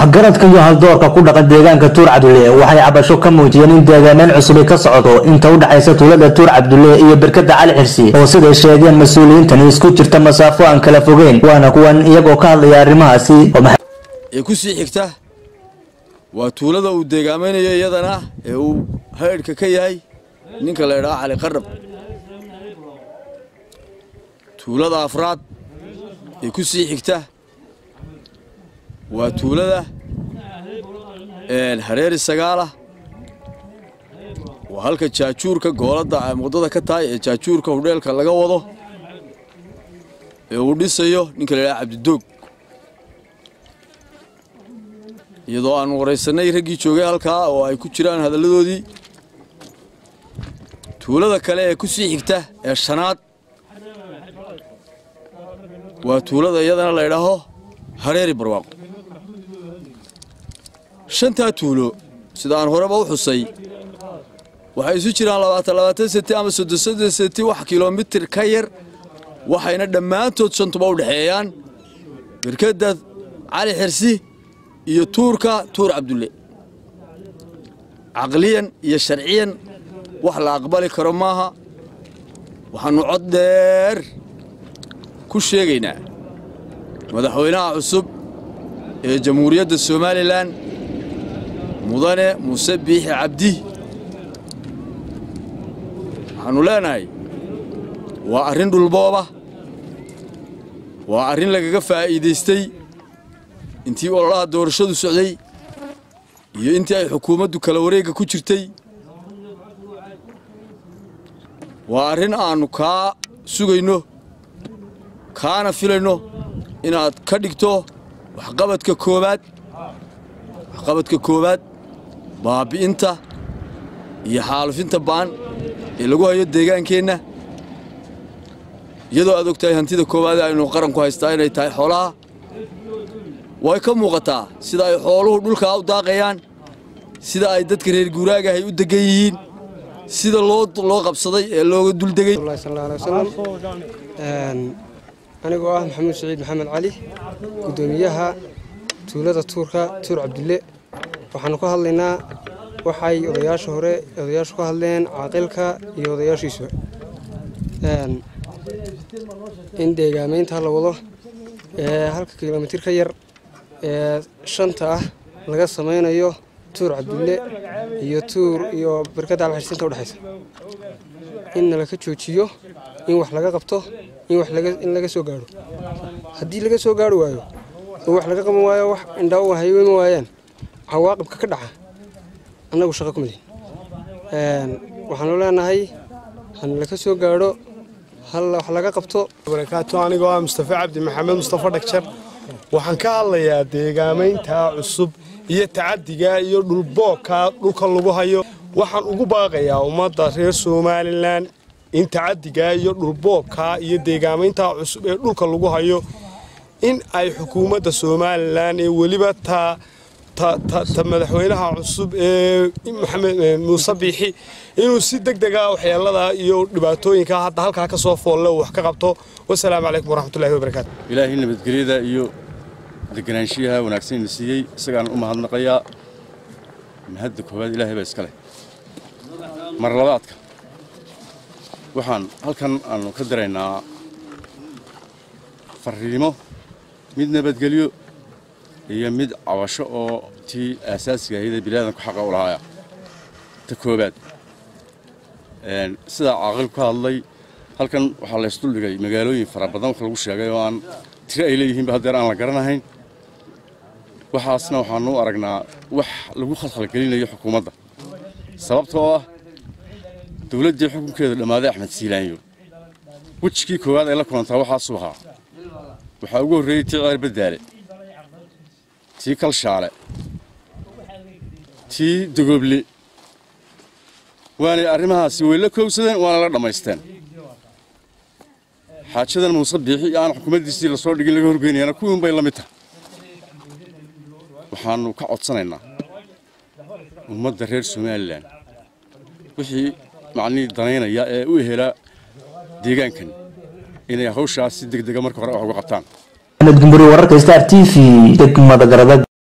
waxgaradka iyo haldoorka ku dhaqan deegaanka tuur cabdulle waxay cabasho ka muujiyeen in deegaaneen cusubi ka socdo inta u dhexaysa tuulada tuur cabdulle iyo berkada cali xirsi oo siday sheegeen mas-uuliyiintani isku jirta masaafo aan kala fogeyn waana kuwan iyagoo ka hadlaya arrimahaasi ee ku sii xigta waa tuulada uu deegaamaynayo iyadana ee uu haydhka ka yahay ninka la idhaha cali qarab tuulada afraad ee ku sii xigta waa tuulada hareeri sagaalah waa halka jaajuurka gooladda muqdada ka tahay ee jaajuurka hudheelka laga wado ee uu dhisayo ninka la idhaha cabdidoog iyadoo aanu waraysannay raggii joogay halkaa oo ay ku jiraan hadalladoodii tuulada kale ee ku sii xigta ee shanaad waa tuulada iyadana la ydhaaho hareeri barwaaqo shantaa tuulo sida aan horeba u xusay waxay isu jiraan labaatan labaatan senti ama soddon soddon senti wax kilomitir ka yar waxayna dhammaantood shantuba u dhexeeyaan berkadda cali xirsi iyo tuurka tuur cabdulle caqliyan iyo sharciyan wax la aqbali karo maaha waxaannu cod dheer ku sheegaynaa madaxweynaha cusub ee jamhuuriyadda somalilan mudane muuse biixi cabdi waxaannu leenahay waa arrin dhulbooba waa arrin lagaga faa'iidaystay intii ololaha doorashadu socday iyo intii ay xukuumaddu kala wareegga ku jirtay waa arrin aannu kaa sugayno kaana filayno inaad ka dhigto waxqabadka koowaad waxqabadka koowaad baabi'inta iyo xaalufinta ba'an ee lagu hayo deegaankeenna iyadoo aad og tahay hantida koowaad ee aynu qaranku haystaa inay tahay xoolaha way ka muuqataa sida ay xooluhu dhulkaa u daaqayaan sida ay dadka reer guuraagahay u degan yihiin sida loo qabsaday ee looga duldegay anigoo ah maxamuud saciid maxamed cali guddoomiyaha tuulada tuurka tuur cabdulle waxaanu ka hadlaynaa waxay odayaasha hore odayaashu ka hadleen caaqilka iyo odayaashiisu in deegaamaynta la wado ee halka kilomitir ka yar ee shanta ah laga samaynayo tuur cabdulle iyo tuur iyo barkadda alxirsinta udhexaysa in nalaka joojiyo in wax laga qabto in laga soo gaadho haddii laga soo gaari waayo oo wax laga qaban waayo wax indhaa u hayweyma waayaan cawaaqibka ka dhaca annagu shaqo kuma lihin waxaanu leenahay hanalaka soo gaadho hal wax laga qabto barakaatu anigoo ah mustafa cabdi maxamed mustafa dhagjar waxaan ka hadlayaa deegaamaynta cusub iyo tacadiga iyo dhulboogka dhulka lagu hayo waxaan ugu baaqayaa ummadda reer somalilan in tacadiga iyo dhulboogka iyo deegaamaynta cusub ee dhulka lagu hayo in ay xukuumadda somalilan ee weliba ta ta madaxweynaha cusub ee maxamed muuse biixi inuu si deg dega waxyeelada iyo dhibaatooyinka hadda halkaa ka soo foolle wax ka qabto wasalaamu calaykum waraxmatullahi wabarakaatu ilaahay nabadgelyada iyo deganaanshiyaha wanaagsan ina siiyey isagaan u mahadnaqayaa mahadda koowaad ilaahay baa iska leh mar labaadka waxaan halkan aanu ka diraynaa farriimo mid nabadgelyo iyo mid cabasho oo tii aasaasiga ahayd ee bilaadanku xaqa u lahaaya ta koowaad sidaa caaqilku ka hadlay halkan waxaa laysduldhigay magaalooyin fara badan wax lagu sheegay oo aan tiro ay leeyihiinba haddeer aan la garanahayn waxaasna waxaanu u aragnaa wax lagu khalkhalgelinayo xukuumadda sababtoo ah dowladdii xukunkeedu dhammaaday axmed siilaanyo wejigii koowaad ay la kulantaa waxaasuu ahaa waxaa ugu horreeyey tii ceer baddaale tii kalshaale tii dogooble waanay arrimahaasi way la koogsadeen waana la dhammaysteen xaajadan muuse biixi iyo aan xukuumaddiisii lasoo dhigin laga horgeynayana kuwiin bay la mid tahay waxaannu ka codsanaynaa ummadda reer somalilan wixii macnihii danaynaya ee u helaa deegaankan inay hawshaas si deg dega marka hore wax uga qabtaan axmed gumburi wararka star t v degmada garadad